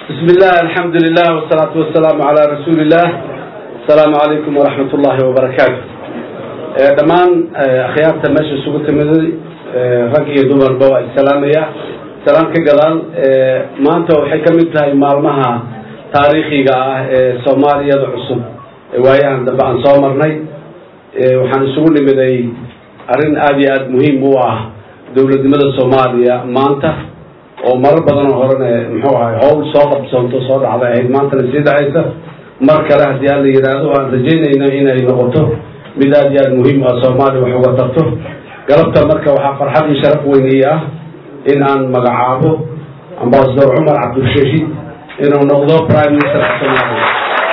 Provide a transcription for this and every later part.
بسم الله الحمد لله والصلاة والسلام على رسول الله السلام عليكم ورحمة الله وبركاته dhammaan akhyaarta meesha isugu timiday rag iyo dumarba waa isalaamaya salaam ka gadaal maanta waxay ka mid tahay maalmaha taariikhiga ah ee soomaaliyada cusub waayahan dambe aan soo marnay waxaan isugu nimiday arrin aada iyo aada muhiim u ah dowladnimada soomaaliya maanta oo marar badanoo horena muxuu ahay howl soo qabsoonto soo dhacday ahayd maantana sii dhacaysa mar kale haddii aan la yidhaahdo aan rajaynayno inay noqoto mid aada iyo aada muhiim ah soomaaliya wax uga tarto galabta marka waxaa farxad iyo sharaf weyn ii ah in aan magacaabo ambasador cumar cabdulshahiid inuu noqdo prime ministerka soomaaliya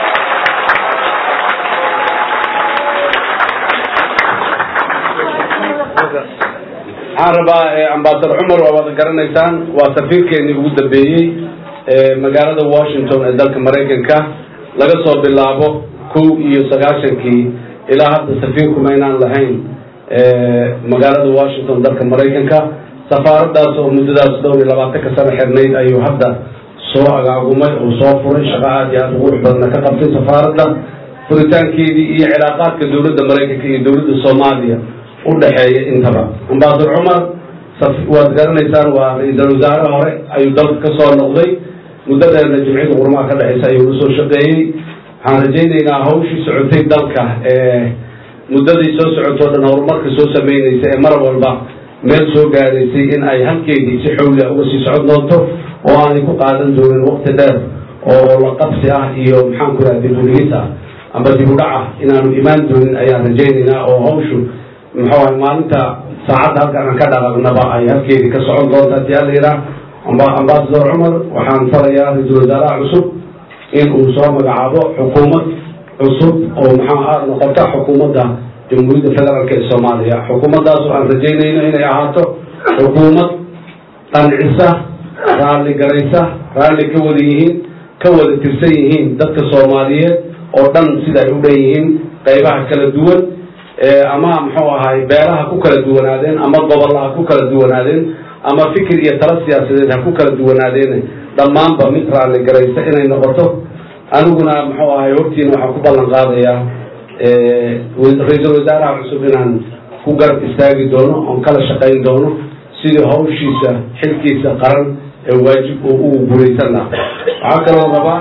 waxaan rabaa ambasador cumar waa wada garanaysaan waa safiirkeenii ugu dambeeyey magaalada washington ee dalka maraykanka laga soo bilaabo kow iyo sagaashankii ilaa hadda safiirku maynaan lahayn magaalada washington dalka maraykanka safaaradaas oo muddadaas dhowr iyo labaatanka sano xirnayd ayuu hadda soo agaagumay oo soo furay shaqo aada iyo aada ugu qurux badana ka qabtay safaaradda furitaankeedii iyo cilaaqaadka dowladda maraykanka iyo dowladda soomaaliya u dhexeeya intaba ambasador cumar waad garanaysaan waa ra-iisal wasaare hore ayuu dalka ka soo noqday muddo dheerna jimciyada qurmaha ka dhexeysa ayuu la soo shaqeeyey waxaan rajaynaynaa hawshii socotay dalka ee muddadii soo socotoo dhan horumarka soo sameynaysa ee mar walba meel soo gaaraysay in ay halkeedii si xowlia uga sii socon doonto oo aanay ku qaadan doonin waqti dheer oo la qabsi ah iyo maxaan ku raha dib udhigis ah amba dib udhac ah inaanu imaan doonin ayaan rajaynaynaa oo hawshu muxuu ahay maalinta saacadda halkan aan ka dhaqaaqnaba ay halkeedii ka socon doonta hadii ala yidhaah amba ambasador cumar waxaan farayaa ra-iisul wasaaraha cusub in uu soo magacaabo xukuumad cusub oo maxaa noqota xukuumadda jamhuuriyadda federaalk ee soomaaliya xukuumaddaas oo aan rajaynayno inay ahaato xukuumad qancisa raalli garaysa raalli ka wada yihiin ka wada tirsan yihiin dadka soomaaliyeed oo dhan sida ay u dhan yihiin qaybaha kala duwan ama muxuu ahay beelaha ku kala duwanaadeen ama gobolla ha ku kala duwanaadeen ama fikir iyo tala siyaasadeed ha ku kala duwanaadeen dhammaanba mid raalli garaysa inay noqoto aniguna muxuu ahay hortiina waxaan ku ballan qaadayaa ra-iisul wasaaraha cusub inaan ku garab istaagi doono oon kala shaqayn doono sidii hawshiisa xilkiisa qaran ee waajib oo ugu guulaysan laha waxaa kaloo rabaa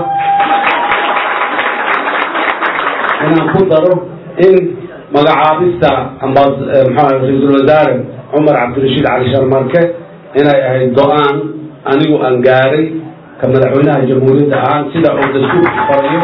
inaan ku daro in magacaabista mxua ra-iisul wasaare cumar cabdirashiid cali sharmarke inay ahayd go-aan anigu aan gaaray ka madaxweynaha jamhuuriyadda ahaan sida uu dastuurku farayo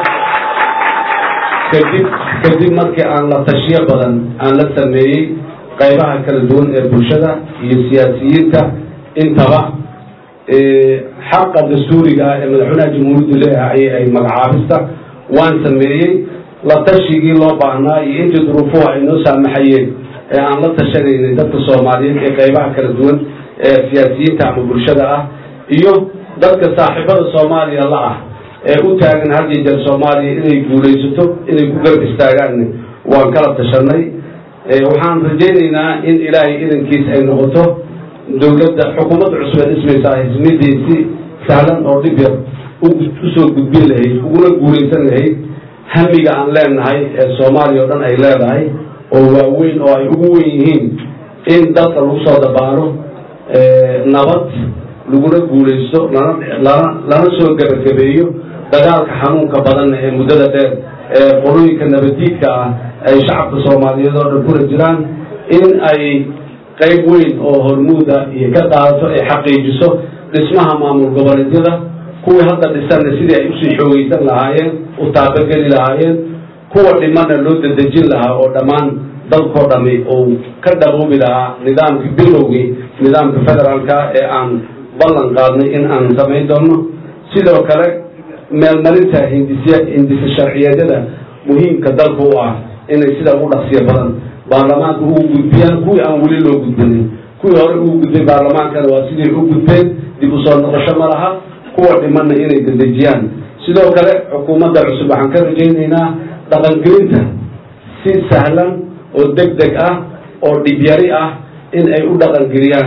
kadib kadib markii aan la tashiyo badan aan la sameeyey qaybaha kala duwan ee bulshada iyo siyaasiyiinta intaba xaqa dastuuriga ah ee madaxweynaha jamhuuriyaddu leeyahay ayay ahayd magacaabista waan sameeyey la tashigii loo baahnaa iyo intii duruufuhu ay noo saamaxayeen ee aan la tashanaynay dadka soomaaliyeed ee qaybaha kala duwan ee siyaasiyiinta ama bulshada ah iyo dadka saaxiibada soomaaliya la ah ee u taagan had iyo jeer soomaaliya inay guulaysato inay ku garab istaagaan waan kala tashanay waxaan rajaynaynaa in ilaahay idankiis ay noqoto dowladda xukuumadda cusub ee dhismaysa hismidii si sahlan oo dhib yar usoo gudbin lahayd uguna guulaysan lahayd hamiga aan leenahay ee soomaaliya oo dhan ay leedahay oo waaweyn oo ay ugu wen yihiin in dalka lagu soo dabaalo nabad laguna guulaysto lana lana lana soo gebagabeeyo dagaalka xanuunka badanna ee muddada dheer ee qolooyinka nabadiidka ah ay shacabka soomaaliyeed oo dhan kula jiraan in ay qayb weyn oo hormuuda iyo ka qaadato ay xaqiijiso dhismaha maamul goboleedyada kuwii hadda dhisanna sidii ay usii xoogeysan lahaayeen u taabageli lahaayeen kuwa dhimana loo dadejin lahaa oo dhammaan dalkoo dhami uu ka dhaboobi lahaa nidaamkii bilowgii nidaamka federaalka ee aan ballan qaadnay in aan samayn doono sidoo kale meelmarinta hindisya hindisa sharciyeedyada muhiimka dalka u ah inay sida ugu dhaqsiya badan baarlamaanka ugu gudbiyaan kuwii aan weli loo gudbinin kuwii hore ugu gudbay baarlamaankana waa sidii u gudbeen dib u soo noqosho ma laha kuwa dhimanna inay dedejiyaan sidoo kale xukuumadda cusub waxaan ka rajaynaynaa dhaqangelinta si sahlan oo deg deg ah oo dhibyari ah in ay u dhaqangeliyaan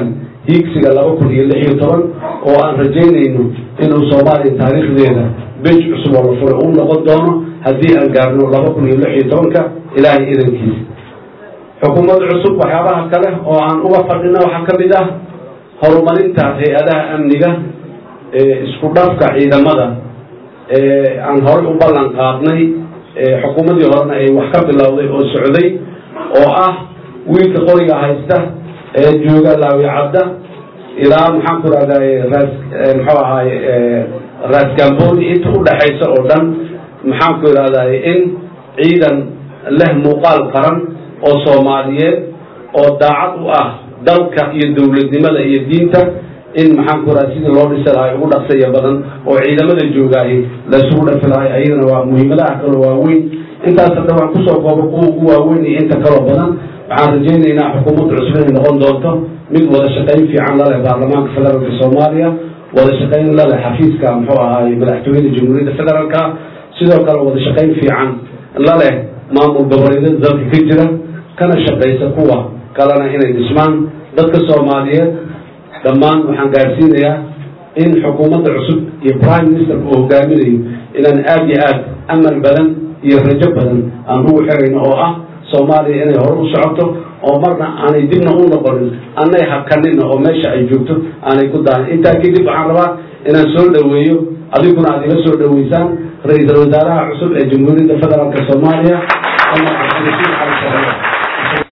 hiigsiga laba kun iyo lix iyo toban oo aan rajaynayno inuu soomaaliya taariikhdeeda bej cusub oo la furay uu noqon doono haddii aan gaarno laba kun iyo lix iyo tobanka ilaahay idankiisa xukuumad cusub waxyaabaha kale oo aan uga fadhina waxaa ka mid ah horumarinta hay-adaha amniga isku dhafka ciidamada aan horey u ballan qaadnay xukuumaddii horena ay wax ka bilowday oo socday oo ah wiilka qoriga haysta ee jooga laawicadda ilaa maxaan ku rahday ras muxuu ahaay raasgamboni inta udhaxaysa oo dhan maxaan ku idhahday in ciidan leh muuqaal qaran oo soomaaliyeed oo daacad u ah dalka iyo dowladnimada iyo diinta in maxaan ku raha sidii loo dhisi lahay ugu dhaqsaya badan oo ciidamada joogaahi laysugu dhafi lahay ayadana waa muhiimadaha kaloo waaweyn intaas hadda waan kusoo koobo kuwa ugu waaweyn iyo inta kaloo badan waxaan rajaynaynaa xukuumadda cusub inay noqon doonto mid wada shaqayn fiican laleh baarlamaanka federaalka soomaaliya wada shaqayn laleh xafiiska muxuu ahaay madaxtooyada jamhuuriyadda federaalka sidoo kale wada shaqayn fiican laleh maamul goboleedyada dalka ka jira kana shaqaysa kuwa kalena inay dhismaan dadka soomaaliyeed dhammaan waxaan gaarsiinayaa in xukuumadda cusub iyo prime ministerka uu hogaaminayo inaan aada iyo aad amal badan iyo rajo badan aan ugu xirayno oo ah soomaaliya inay hore u socoto oo marna aanay dibna u noqonin anay hakanina oo meesha ay joogto aanay ku dahan intaa kadib waxaan rabaa inaan soo dhoweeyo adiguna aad iga soo dhoweysaan ra-iisul wasaaraha cusub ee jamhuuriyadda federaalka soomaaliya cumar cabdirasiid cali sare